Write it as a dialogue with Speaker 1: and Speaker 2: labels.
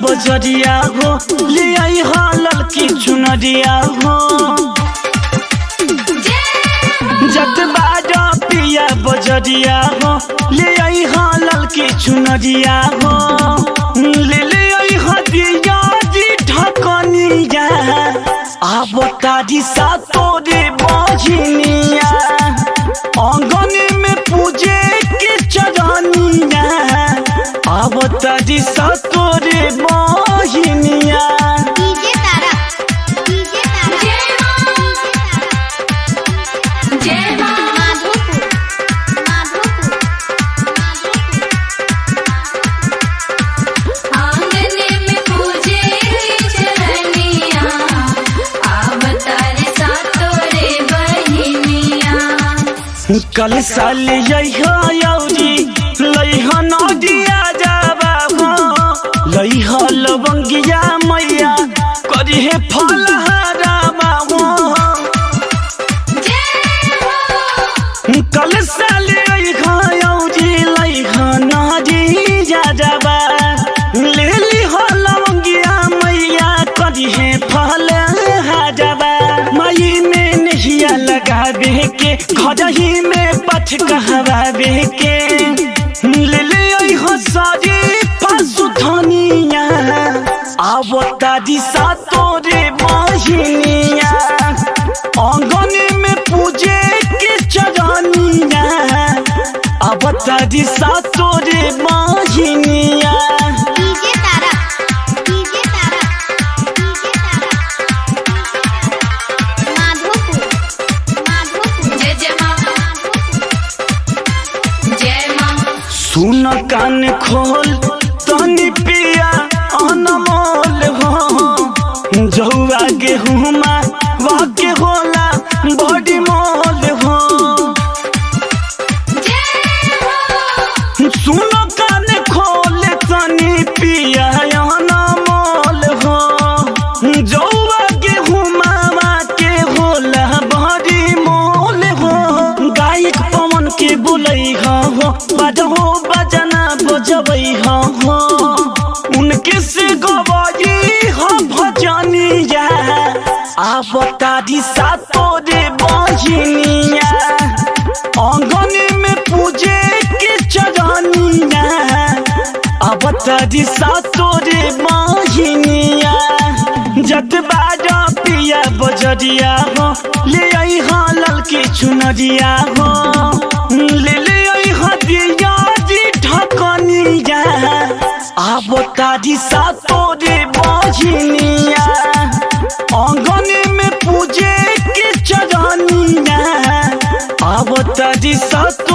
Speaker 1: बजरिया हो ले आई हा ललकी चुनरिया हो जत बाजा पिया बजरिया हो ले आई हा ललकी चुनरिया हो ले ले आई हा दिया जी ढकनिया आब तारी सा तोरे बजनिया आंगन में पूजे के चरनिया आब तारी सा तोरे बजनिया
Speaker 2: डीजे तारा डीजे तारा
Speaker 3: जय मां
Speaker 2: माधोपुर माधोपुर
Speaker 3: आंगने में पूजे चरनिया आवतार सा तोरे बहिनिया
Speaker 1: कल साल यही यौरी लैह नदिया जाबा हो लैह लवंगिया मैया करिहे फलहारा बाबो कल साल यही यौरी लैह नदिया जाबा ले लिह लवंगिया मैया करिहे फलहारा मई में नहिया लगावे के घर ही में पठ कहवावे के ले ले आई हो सारी पशु धनिया आब दादी सा तोरे बहिनिया आंगन में पूजे के चरनिया आब दादी सा तोरे बहिनिया
Speaker 2: DJ Tara DJ Tara DJ Tara Madhopur Madhopur
Speaker 3: जय जय मां जय मां
Speaker 1: सुन कान खोल तनी पिया अनमोल हो जौआ गेहुमा वाके होला बड़ी मोल हो सुन कान खोल तनी पिया अनमोल हो जौआ गेहुमा वाके होला बड़ी मोल हो गायक पवन के बुलई हो बजहो बजना बजबै हो उनके से गवाई हो भजनिया आब तारी सा तोरे बजनिया आंगन में पूजे के चरनिया अब तारी सा तोरे बजनिया जत बाजा पिया बजरिया हो ले आई हाँ ललकी चुनरिया हो ले ले आई हाँ दिया जी ढकनिया आब तारी सा तोरे बजनिया आंगन में पूजे के चरनिया आब तारी सा